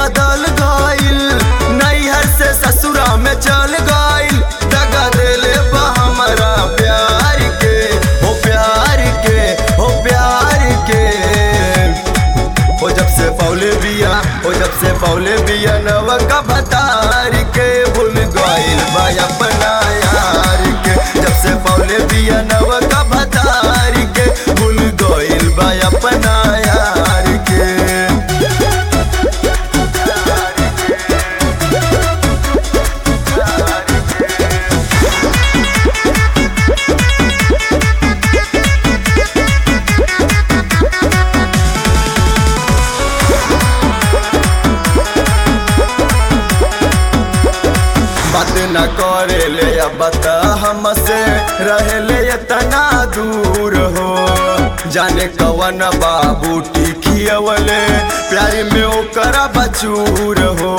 बदल गइल नैहर से ससुरा में चल गइल दगा देले बा हमरा प्यार के हो प्यार के हो प्यार के हो जब से पौले बिया हो जब से पौले बिया नव का भतार के भूल गइल बा अपना यार के जब से पौले बिया नव का भतार के भूल गइल बा अपना यार के बात न करे ले अब बता हमसे रहे ले इतना दूर हो जाने कवन बाबू टिकियवले प्यारी में ओकरा बचूर हो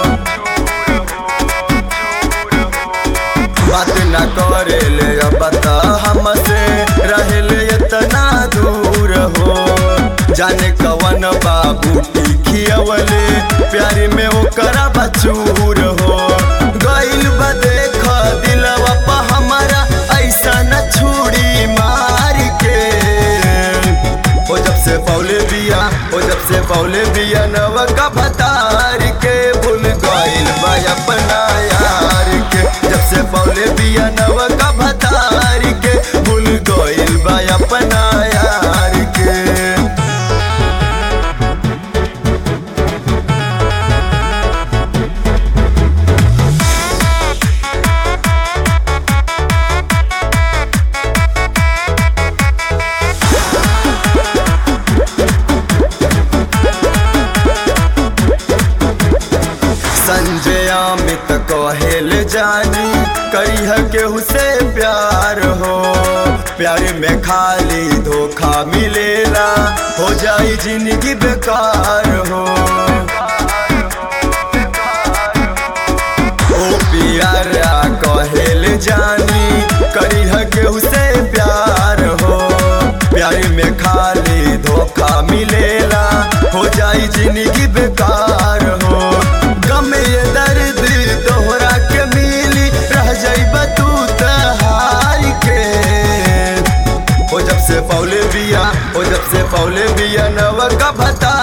बात न करे ले अब बता हमसे रहे ले इतना दूर हो जाने कवन बाबू टिकियवले प्यारी में ओकरा बचूर हो गइल बा देख दिलवा पा हमारा ऐसा न छुड़ी मार के ओ जब से पौले बिया ओ जब से पौले बिया नव का भतार के भूल गइल बा अपना यार के जब से पौले बिया नव का भतार के भूल गइल बा अपना यार के संजय अमित कहेल जानी करिह केहू से प्यार हो प्यार में खाली धोखा मिलेला हो जाई जिंदगी बेकार हो ओ प्यारा कहेल जानी करिह केहू से प्यार हो प्यार में खाली धोखा मिलेला हो जाई जिंदगी बेकार हो गम ये दर्द तोहरा के मिली रह जाइबा तू तहार के ओ जब से पौले बिया ओ जब से पौले बिया नव का भता